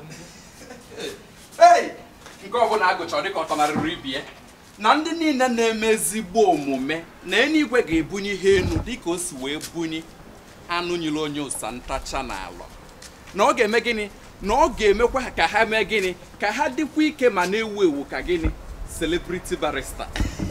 Hey! nke ọbụla agụcha dịka ọtọnarịrị ibie na ndị niile na-eme ezigbo omume na eluigwe ga-ebunye ihe enu dịka o si wee bunye anụ nyere onye ụsa ntacha n'ala na ọ ga-eme gịnị na ọ ga-emekwa ha ka ha mee gịnị ka ha dịkwa ike ma na-ewu ewu ka gịnị celebrity barista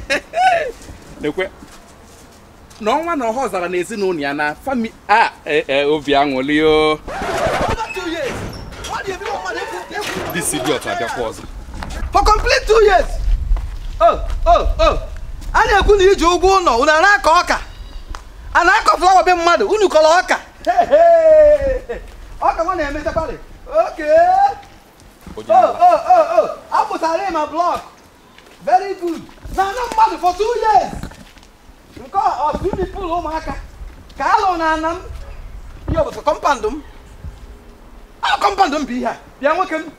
ekwe na ọnwa na ọha ọzara na ezinụlọ ya na fami a e- e, obi aṅụli o Over two years. What do you mean, man? Efu- efu- dis idiot abịakwa ọzọ For complete two years. Oh, oh, oh. A na-ekwu na iji ụgwọ ụlọ unu a na-akọ ọka a na-akọ flawa be mmadụ unu kọrọ ọka Hey, hey. ọka nwa na-emechakwari oke Onye oh, ala. oh, oh, oh. apụtara ma blọk very good na anọ mmadụ for two years nke ọ swimming pool ụmụaka ka alụ na ana m ihe ọbụta kọmpandụ m a kọmpandụ m bụ ihe a bịa nwoke m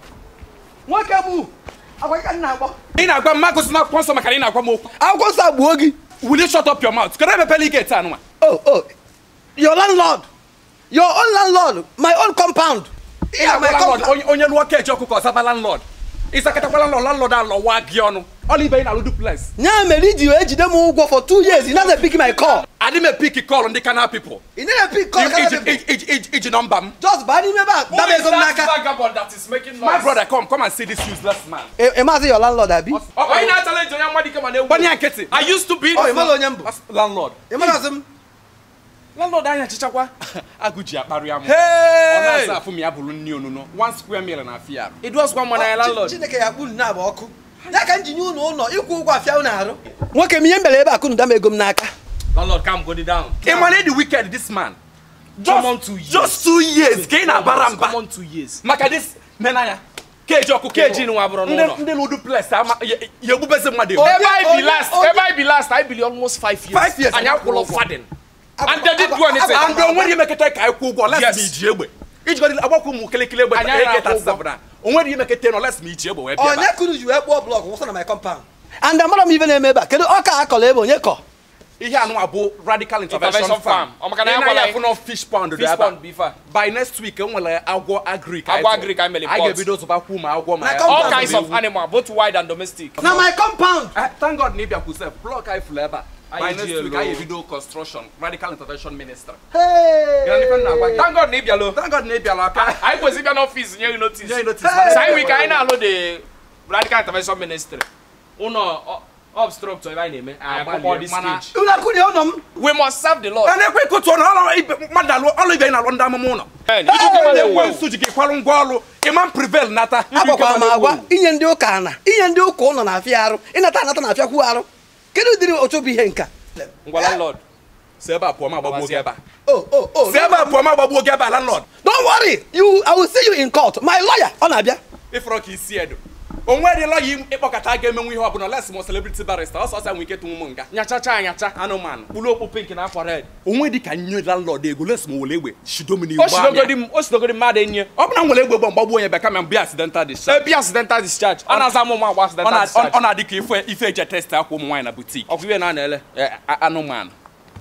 nwoke bụ agwa ka m na-agbọ ị na-agwa m magụsị na akwụkwọ nsọ maka na ị na-agwa m okwu akwụkwọ nsọ agbuo gị will you shut up your mouth kedu emepela ị ga-ete anụnwa oh oh your landlord your own landlord my own compound ị na-agwa landlord onye onye lụọ keji ọkụkọ ọzaba landlord ịsakọtakwa landlord landlord alọwa gị ọnụ ọla ibe ị na-alụ duplex nya mere iji wee jide m ụgwọ for two years ị naghị pick my call adị m epik kọl ndị kana people ị naghị pick call Iji- kana iji- people. iji- iji- iji nọmba m just baa n'ime ebe a daba ego m n'aka vagabond that is making my brother come come and see this useless man ị ị maazị your landlord abi Onye na-challenge onye mmadụ ike ma na-ewu. gbanye nkịtị I used to be. ọ ị mara onye m bụ That's landlord ị maazị m landlord anya chichakwa agụ ji akparị amụ ọ na-asa Hey! afụ m ya bụrụ nni onụnọ one square meal na afọ ya It was one man Chi- landlord. chineke ya kpuru na abụ ọkụ ya ka m ji nye unu ụlọ ịkwụ ụgwọ afịa unu arụ nwoke m ihe m bere ebe a kunu dama ego m n'aka Landlord, come go down. ị mara the wicked this man Common two years. just two years ka ị na-abara mba Common two years. maka this menanya keji ọkụkọ Keji nwa abụrụ ndị n'ụlọ. ndị lụ duplex ama ya ya egbubezi mmadụ egbu. Onye- Ever I be onye- last, onye- ever I be last, I believe almost five years. Five years. And I will faden. And they didn't do Agwa- anything. agwa- and onwere imekete ka anyị kwụ ụgwọ les Yes. ma iji egbe ijigodi agbakwu ụmụ kelekele egbe Anyị anaghị akwụ ụgwọ. AK-47 onwere imekete nọ les ma iji egbe wee bịa onye kunu ji wee kpụọ blọk wụsa na my compound and amara m ibe na-eme ebe a kedu ọka a kọrọ ebe onye kọ ihe anụnwa bụ radical intervention Intervention farm farm. Ọ maka na Ị ya na-anya gwara afụ nọ fish pond dị Fish ebe a. pond beef a. by next week enwere agwọ agrik Agwọ agric anyị mere anyị pot. ga-ebido zụbakwu ma agwọ ma Na ya compound. All kinds of animal, both wild and domestic. na my compound Eh, thank god na ịbịakwu sef blọk anyị fụrụ ebe a by Anyị next ji week elu. anyị ebido construction radical intervention ministry Hey! Gịnị ife m na-agwa gị? Thank God na ị bịalụ. thank god na ịbịala aka Anyị kwesịrị ịbịa n'ọfịs nye gị notice. nye notice Hey! So anyị nwere ike anyị na-alụ the radical intervention ministry. Ụnọ obstructor ebe anyị na-eme. Anyị Agbalịa, akpọkọ this mana- stage. unu akụnye ụlọ m We must serve the Lord. a na-ekwe ịkụtụ ọnụ ọrụ ibe mmadụ alụ ọrụ ibe anyị na-alụ ndị amụma ụlọ Hey, ikuku mmadụ na-ekwe ewu. nsu ji gị kwarụ ngwa ọrụ ịma prevail nata agwakwara m agwa inye ndị ụka ana inye ndị ụka ụlọ na-afịa arụ ịnata anata na-afịakwu arụ kedu ụdịrị otu bụ ihe nka Ngwa landlord. si ebe a pụọ ma agbagbuo gị ebe a oh oh oh si ebe a pụọ ma agbagbuo gị ebe a landlord don't worry you i will see you in court my lawyer ọ na-abịa ịfọrọ ka isi edo onwe dị lọya ịkpọkọta ga-emenwe ihe ọbụla les mo celebrity barrister ọsọ ọsọ nwere ike tụnwu m nga Nyachacha anyacha. anụmanụ Kpụrụ okpu pink na akwa red. onwe dị ka nye landlord ego les ma were egbe shido m n'ihu O sidogodi m, o sidogodi mmadụ enyi. ọ bụrụ na m were egbe gba mgbagbuo onye bịa kama m bịa accidental discharge Ebi accidental discharge. A na-aza amụ agba ọ accidental na- ọ discharge. ọ na-adị ka ife ife eje test akwa ụmụ nwaanyị na butik Ọkwa iwe na a na-ele. anụmanụ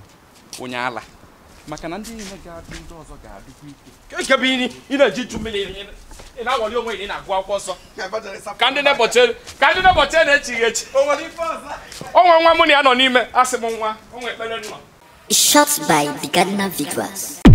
onye ala maka na ndị niile ga-adị ndị ọzọ ga-adịkwa ike Nke bụ ini, ị na-eji ju mmiri ị ị na-awọli onwe gị ị na-agụ akwụkwọ nsọ. Ka ndị na-ebọchi ka ndị na-ebọchi na-echighị echi. O nwe nwa mụ na ya nọ n'ime, asị m nwa, o nwe ekpere nọ. Shot by the Ghana Victors.